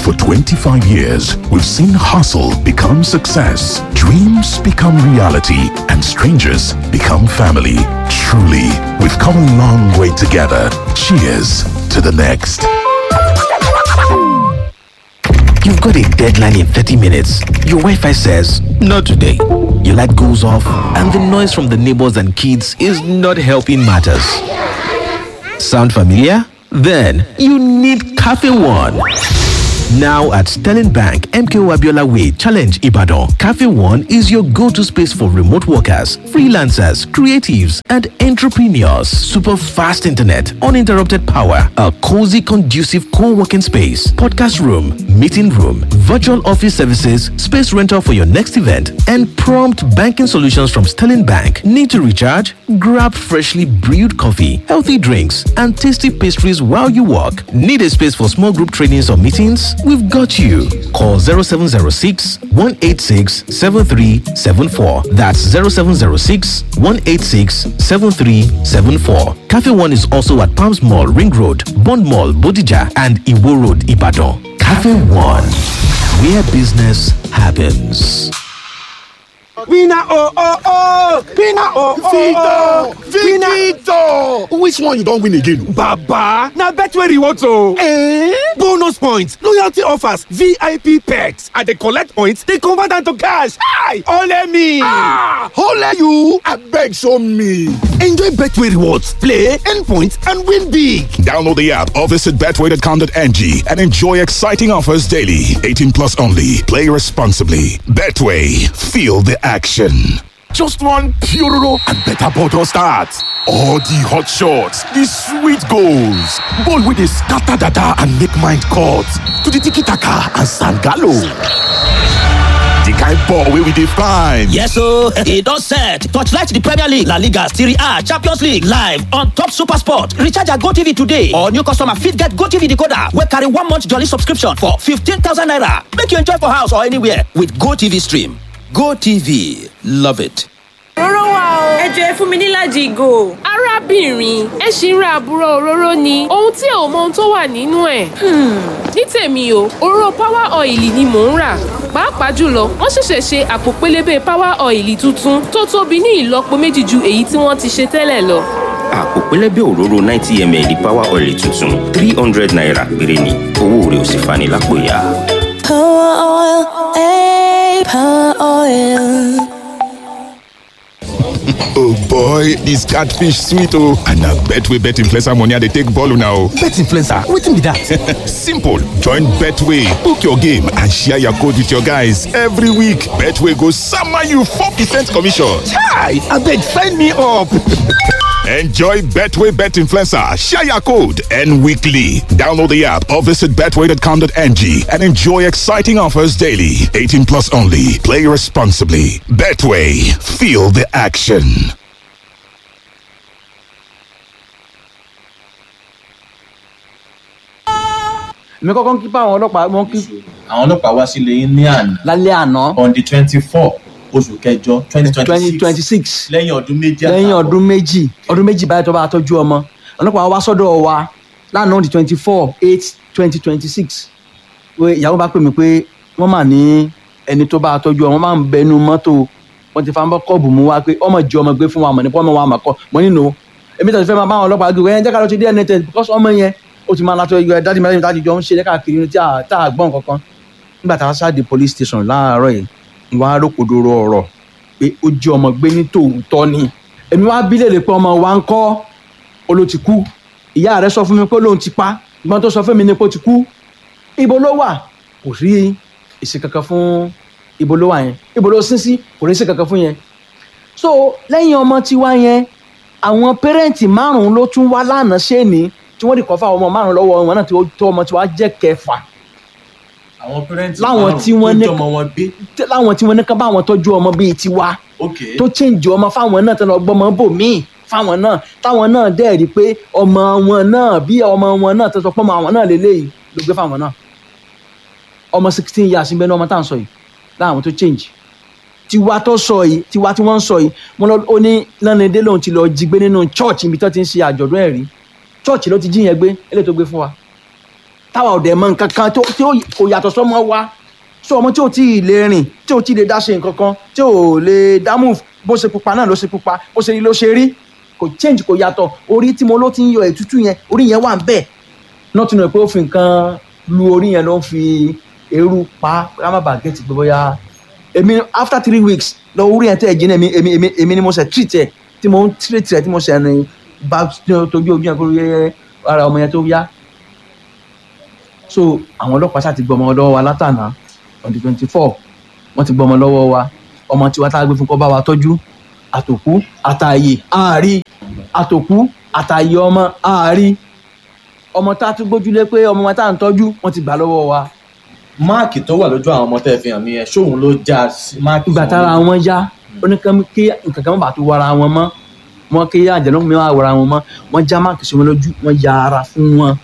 For 25 years, we've seen hustle become success, dreams become reality, and strangers become family. Truly, we've come a long way together. Cheers to the next. You've got a deadline in 30 minutes. Your Wi Fi says, Not today. Your light goes off, and the noise from the neighbors and kids is not helping matters. Sound familiar? Then you need Cafe One. Now at Sterling Bank, MKO Abiola Way, Challenge Ibadan, Cafe One is your go to space for remote workers, freelancers, creatives, and entrepreneurs. Super fast internet, uninterrupted power, a cozy, conducive co working space, podcast room, meeting room, virtual office services, space rental for your next event, and prompt banking solutions from Sterling Bank. Need to recharge? Grab freshly brewed coffee, healthy drinks, and tasty pastries while you work. Need a space for small group trainings or meetings? We've got you. Call 0706 186 7374. That's 0706 186 7374. Cafe One is also at Palms Mall, Ring Road, Bond Mall, Bodija, and Iwo Road, Ibadan. Cafe One, where business happens. Winner oh oh oh! Winner oh oh oh! Victor! Which one you don win again? Baba! Na Betway rewards o! Eh? Bonus points, loyalty offers, VIP perks. I dey collect points, dey convert am to cash. Hi! Ole me! Ah! Ole you! Abeg show me! Enjoy Betway rewards, play, earn points, and win big! Download the app or visit betway.com.ng and enjoy exciting offers daily. 18 plus only. Play responsibly. Betway. Feel the action. Just one Puroro and better bottle start. All the hot shots, the sweet goals, ball wey dey scatter dada and make mind cut to the tiki-taka and sangalo. The kind ball wey we dey find. Yes ooo, e don set. Torchlight the Premier League, La Liga, Serie A, Champions League live on top Super Sport. Recharge your GoTV today or new customer fit get GoTV decoder wey carry one month jolly subscription for 15,000 naira. Make you enjoy for house or anywhere with GoTV stream. GoTV, love it. òróró wà o. ẹ jọ ẹ fún mi nílàjì ìgò. arábìnrin ẹ ṣì ń ra àbúrò òróró ni ohun tí ò mọ ohun tó wà nínú ẹ̀. ní tèmi o òróró power oil ni mò ń rà pàápàá jùlọ wọ́n ṣẹ̀ṣẹ̀ ṣe àpò pélébé power oil tuntun tó tóbi ní ìlọ́po méjì ju èyí tí wọ́n ti ṣe tẹ́lẹ̀ lọ. àpò pẹlẹbẹ òróró ninety ml power oil tuntun three hundred naira péré ni owó rẹ̀ ò sì fani lápò ya. Power oil, eh, power oil. Oh boy, this catfish sweet oh. And na Betway bet influencer money I dey take ball now. Bet influencer, wetin be that? Simple. Join Betway, book your game and share your code with your guys every week. Betway go sama you 4% commission. Chai! Abeg sign me up! Enjoy Betway Bet Influencer, share your code, and weekly. Download the app or visit betway.com.ng and enjoy exciting offers daily. 18 plus only. Play responsibly. Betway, feel the action. mi kọ́kọ́ ń kí pa àwọn ọlọ́pàá mọ́ kí. àwọn ọlọ́pàá wá sílé yín ní àná. lálẹ́ àná. on the twenty four oṣù kẹjọ twenty twenty twenty six. lẹ́yìn ọdún méjì àtàwọn. lẹ́yìn ọdún méjì ọdún méjì báyìí tó bá tọ́jú ọmọ ọlọ́pàá wá sọ́dọ̀ wa lánàá di twenty four eight twenty twenty six pé ìyàwó bá pè mí pé wọ́n mà ní ẹni tó bá tọ́jú ọmọ máa ń bẹnu mọ́tò wọ́n ti fa ń bọ́ kọ́ọ̀bù mú wa pé ọmọ jẹ ọmọ gbé fún wa mọ̀ nípa ọmọ wa mà kọ́ mọ́ nínú èmi tẹ̀sí fẹ́ máa bá àwọn ọlọ́pàá gbé wẹ́n jẹ́ ká lọ sí dna test because ọmọ yẹn ó ti máa látọ̀ yọ dájú mẹ́rin dájú jọ ń ṣe káàkiri tí a gbọ́n kankan nígbà tá a ṣáà dé police station láàárọ̀ yìí ìwà arókòdoro ọ̀rọ̀ pé ó jẹ́ ọmọ gbé ní tòótọ́ ni èmi wá bí léèrè pé ọmọ wa ń kọ́ ó ló ti kú ìyá rẹ̀ sọ fún mi pé lóun ti pa ìgbọ́n tó sọ fún mi ni pé ó ti kú ibo ló wà kò rí èsì kankan fún ibo ló wà yẹn ibo ló sín sí kò rí èsì kankan fún yẹn so lẹ́yìn ọmọ tiwa yẹn àwọn pẹ́rẹ́ǹtì márùn-ún ló tún wá lánàá ṣéèní tí wọ́n di kọ́ fáwọn ọmọ márùn-ún lọ́wọ́ wọn náà tó ọmọ tiwa jẹ́ kẹfà àwọn pẹ́rẹ́ǹtì láwọn tí wọ́n ní ọmọ wọn gbé. láwọn tí wọ́n ní ká bá àwọn tọ́jú ọmọ bíi tiwa tó change ọmọ fáwọn náà tó lọ gbọ́mọ bò míì fáwọn náà táwọn náà dẹ̀ rí pé ọmọ wọn náà bí ọmọ wọn náà tó sọ pé ọmọ àwọn náà lélẹ́yìí ló gbé fáwọn náà ọmọ sixteen years ń bẹ ní ọmọ tá à ń sọ yìí láwọn tó change tiwa tó sọ yìí tiwa tí wọ́n ń sọ yìí wọ́n lọ ó ní lánàá lòun ti lọ jí gbé nínú church ibi tó ti ń ṣe àjọ̀dún ẹ̀rí church ló ti jí yẹn gbé eléyìí tó gbé fún wa táwa ọ̀dẹ̀ mọ nǹkan kan tó tí ó kò yàtọ̀ sọ́mọ wa sọ ọmọ tí ò tí ì lè rìn tí ò tí ì lè dá ṣe nǹkan kan tí ò lè dá move bó ṣe pupa náà ló ṣe pupa bó ṣe rí ló ṣe rí kò change kò yàtọ̀ orí tí mo ló ti ń yọ ètútù yẹn orí yẹn wà ń bẹ̀ náà tún nù pé ó fi nǹkan lu orí yẹn ló ń fi eérú pa ká má bàa gẹ̀ẹ́tì pé bóyá èmi after three weeks lọ orí yẹn tẹ́ ẹ̀ jìnnà èmi èmi èmi èmi ni mo ṣe treat ẹ̀ tí mo ń treat ẹ̀ tí mo ṣe ẹni bá tójú ojú yẹn kó yẹ ara ọmọ yẹn tó yá so àwọn ọlọ́pàá ṣáà ti gbọ́ ọmọ lọ́wọ́ wa látànà on the twenty four wọ́n ti gbọ́ ọmọ lọ́wọ́ wa ọmọ tiwa tá a gbé fún kọ́ bá wa tọ́jú àtòkú àtàyè àárí àtòkú àtàyè ọmọ àárí ọmọ tá a tún gbójúlé pé ọmọ wa tá à ń tọ́jú wọ́n ti gbà lọ́wọ́ wa. máàkì tó wà lójú àwọn ọmọ tẹ́ ẹ fi hàn mí yẹn ṣóun ló já sí máàkì. ìgbà tára wọn yá ó ní kí nǹkan kan má bàa tó wara wọn mọ́ wọn kí àjẹnú mi wá wara wọn mọ́ wọn já máàkì sí wọn lójú wọn ya ara fún wọn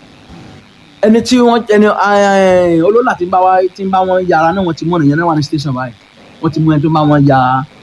ẹni tí wọn ẹni olólà tí ń bá wa tí ń bá wọn ya ara náà wọn ti mú ẹnìyẹn náà wà ní station báyìí wọn ti mú ẹni tó bá wọn ya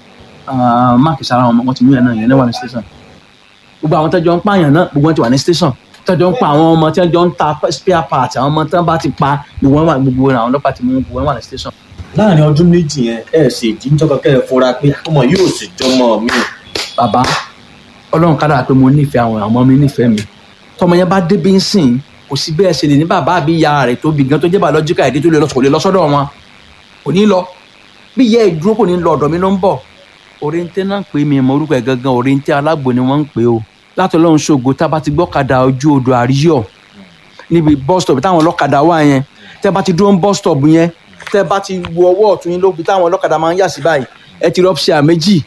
máàkì sára wọn wọn ti mú ẹni náà yẹn náà wà ní station gbogbo àwọn tẹjọ ń pààyàn náà gbogbo wọn ti wà ní station tẹjọ ń pa àwọn ọmọ tẹjọ ń ta spare part àwọn ọmọ tẹjọ bá ti pa gbogbo wọn wà gbogbo àwọn ọlọ́pàá ti mú gbogbo wọn wà ní station. láàrin ọdún méjì yẹn ẹ ṣe ìdíjọba kẹ ẹ fura pé ọmọ yóò sì jọmọ mi. bàbá ọlọ́run kádàrá pé mo nífẹ̀ẹ́ àwọn ọmọ mi nífẹ̀ẹ́ mi tọmọ yẹn bá débi ń sìn kò sí bẹ́ẹ̀ ṣe lè ní bàbá àbí ìyá rẹ̀ tó bí gan tó jẹ́ biological èdè tó lè lọ sọ̀rọ̀ lọ́sọ́dọ̀ wọn kò ní lọ bí ìyá ẹ̀ dúró kò ní lọ ọ̀dọ̀ mi ló ń bọ̀ oriente náà ń pè mí mọ orúkọ ẹ̀ gangan oriente alágbo ni wọ́n ń pè o láti ọlọ́run ṣògo tá a bá ti gbọ́kadà ojú odò àríyọ̀ níbi bus stop táwọn ọlọ́kadà wà yẹn tẹ́ bá ti dúró ń bus stop yẹn tẹ́ bá ti wo ọwọ́ ọ̀tún yín lóbi táwọn ọlọ́kadà máa ń yà sí báyìí ẹ ti rọ́pṣà méjì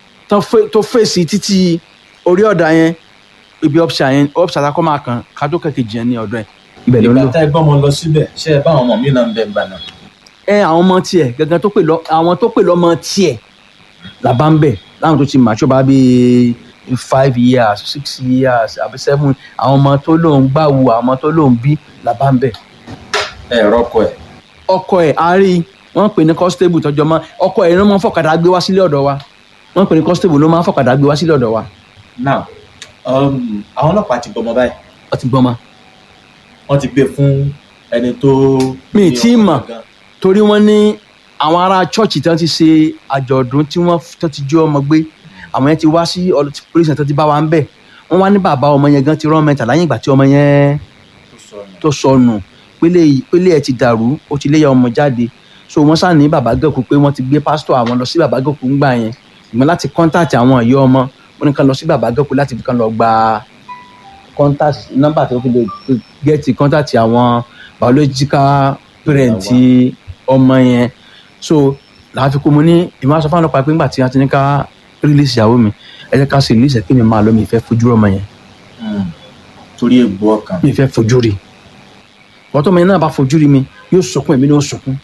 tó fèsì títí orí ọ̀dà yẹn ibi ọ̀pṣà yẹn ọ̀pṣà tá a kọ́ máa kàn ká tó kẹ̀kẹ́ jẹ́ ní ọ̀dọ̀ ẹ̀ ibẹ̀ ló ń lò. ìgbà tá ẹ gbọ́mọ lọ síbẹ̀ ṣé ẹ bá àwọn ọmọ mi náà ń bẹ̀ gbà náà. ẹ àwọn ọmọ tiẹ̀ gangan tó pè lọ àwọn tó pè lọ́mọ tiẹ̀ là bá ń bẹ̀ láwọn tó ti mature bá bíi five years six years àbí seven àwọn ọmọ tó lóun gbàwù àwọn ọmọ tó lóun bí là bá ń bẹ̀. ẹ rọkọ ẹ. ọkọ ẹ a rí wọn pè ní constable tọjọ mọ ọkọ ẹ ló máa ń fọkadà gbé wá sílé ọ̀dọ̀ wa wọn pè ní constable ló máa ń fọkadà gbé wá sílé ọ̀dọ̀ wa. now um, àwọn ọlọ́pàá ti gbọmọ báyìí. wọ́n ti gbọmọ. wọ́n ti gbé fún ẹni tó. mi ì tí ì mọ̀ torí wọ́n ní àwọn ará chọ́ọ̀chì tí wọ́n ti ṣe àjọ̀dún tí wọ́n tó ti jí ọmọ gbé àwọn yẹn ti wá sí police náà tó ti bá wa ń bẹ̀ wọ́n wá ní bàbá ọmọ yẹn gan ti rán mẹ́ta láyé ìgbà tí ọmọ yẹn tó sọnù pélé ẹ̀ ti dàrú ó ti léyà ọmọ jáde so wọ́n sá ní bàbá gẹ̀kú pé wọ́n ti gbé pásítọ̀ àwọn lọ sí bàbá gẹ̀kú ńgbà yẹn ìmọ̀ láti kọ́ńtàtì àwọn ìyá ọmọ wọ́n ní kàn lọ sí bàbá gẹ̀kú láti fi kàn lọ gba contact nọ́mbà tó fi lè gẹ́ẹ̀tì contact àwọn biological parent ọmọ yẹn so làá fi kó mo ní ìmọ̀ aṣọ fáwọn ọlọ́pàá pé ńgbà tí a ti ní ká release ìyàwó mi ẹ jẹ́ ká sì release ẹ̀ kí mi máa lọ mi ìfẹ́ fojú ọmọ yẹn. torí egbò ọkàn. mi ìfẹ́ fojú rí wọ́n tó ọmọ yẹn náà bá fojú rí mi yóò sunkún èmi ni ó sunkún.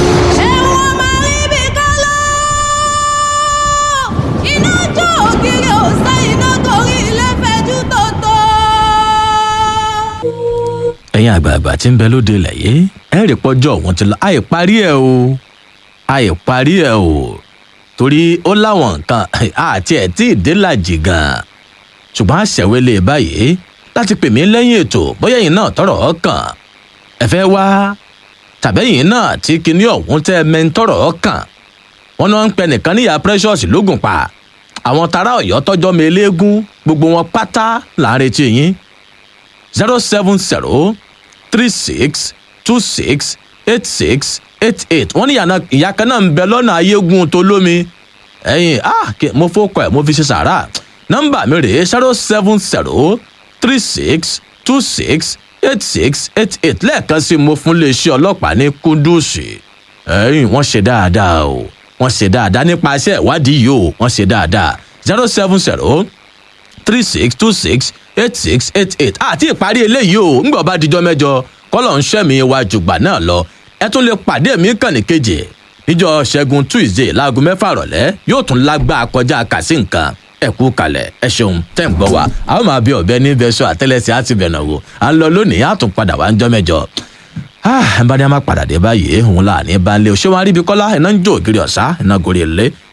ẹ̀yin àgbààgbà tí ń bẹ lóde ilẹ̀ yìí ẹ rí pọ́jọ́ òun ti lọ àì parí ẹ̀ o àì parí ẹ̀ o torí ó láwọn nǹkan àti ẹ̀ tí ìdílàjì gan-an ṣùgbọ́n àṣẹwélé báyìí láti pè mí lẹ́yìn ètò bóyá ẹ̀yin náà tọrọ ọkàn ẹ fẹ́ wá tàbẹ́yìn náà tí kinní ọ̀hún tẹ́ mẹ́ńtọ́rọ̀ ọkàn wọn náà ń pẹ nìkan níyà precious lógùn pa àwọn tará ọ̀yọ́ tọ́jọ́ mi eléégún gbogbo wọn pátá là ń retí yín zero seven zero three six two six eight six eight eight wọ́n ní ìyá kan náà ń bẹ lọ́nà ayégun tó lómi ẹ̀yìn ah mo fọ́kọ̀ ẹ̀ mo fi ṣe sàrà nọ́mbà mi rèé zero seven zero three six two six eight six eight eight lẹ́ẹ̀kan sí mo fún iléeṣẹ́ ọlọ́pàá ní kúndùsì ẹ̀yìn wọ́n ṣe dáadáa o wọ́n ṣe dáadáa nípasẹ̀ ìwádìí yìí o wọ́n ṣe dáadáa zero seven zero three six two six eight six eight eight àti ìparí eléyìí o ńgbọ̀ bá dijọ́ mẹ́jọ kọ́lọ̀ ń ṣẹ́mi wa jùgbà náà lọ ẹ tún lè pàdé mi kàn ní kejì níjọ ṣẹ́gun tuesday láago mẹ́fà rọ̀lẹ́ yóò tún lágbá kọjá kàsí nǹkan ẹ kú kalẹ̀ ẹ ṣeun tẹ́ ń gbọ́ wa a ó máa bí ọ̀bẹ ní bẹ́sọ̀ àtẹ́lẹsẹ̀ àti bẹ̀nà wò à ń lọ lónìí á tún padà wá ń jọ́ mẹ́jọ ẹ bá ní a máa padà dé báyìí òun là ní balẹ̀ òṣèwọ̀n aríbi kọ́lá iná ń jó ògiri ọ̀sá iná gorí ilé